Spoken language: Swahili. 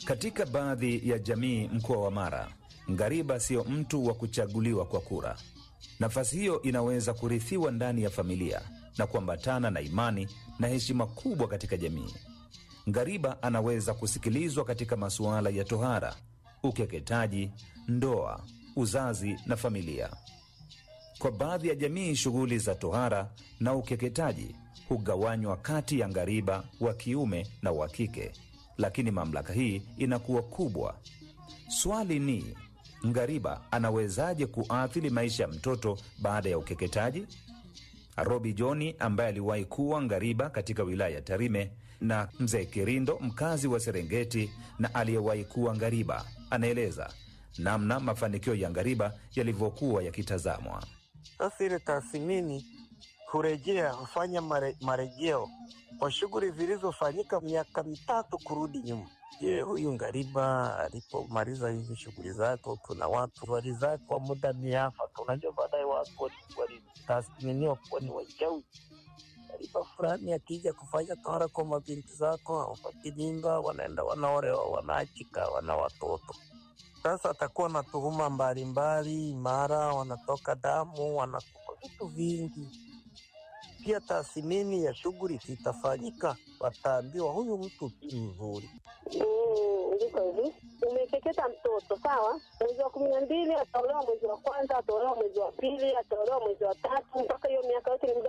Katika baadhi ya jamii mkoa wa Mara, ngariba sio mtu wa kuchaguliwa kwa kura. Nafasi hiyo inaweza kurithiwa ndani ya familia na kuambatana na imani na heshima kubwa katika jamii. Ngariba anaweza kusikilizwa katika masuala ya tohara, ukeketaji, ndoa, uzazi na familia. Kwa baadhi ya jamii, shughuli za tohara na ukeketaji hugawanywa kati ya ngariba wa kiume na wa kike, lakini mamlaka hii inakuwa kubwa. Swali ni ngariba anawezaje kuathiri maisha ya mtoto baada ya ukeketaji? Robi Joni ambaye aliwahi kuwa ngariba katika wilaya ya Tarime na mzee Kirindo mkazi wa Serengeti na aliyewahi kuwa ngariba anaeleza namna mafanikio ya ngariba yalivyokuwa yakitazamwa. Sasa ile tathmini kurejea hufanya mare, marejeo kwa shughuli zilizofanyika miaka mitatu kurudi nyuma. Je, huyu ngariba alipomaliza hizi shughuli zake, kuna watu walizaa kwa muda miafaka. Unajua, baadaye watu walitathminiwa kuwa ni wachawi. Ngariba fulani akija kufanya tohara kwa mabinti zako, hawapati mimba, wanaenda wanaolewa, wanaachika, wana watoto sasa atakuwa na tuhuma mbalimbali, mara wanatoka damu, wanakufa vitu vingi. Pia tathmini ya shughuli zitafanyika, wataambiwa huyu mtu si mzuri. Mm, ndiko hivi. Umekeketa mtoto sawa, mwezi wa kumi na mbili ataolewa, mwezi wa kwanza ataolewa, mwezi wa pili ataolewa, mwezi wa tatu, mpaka hiyo miaka yote ni muda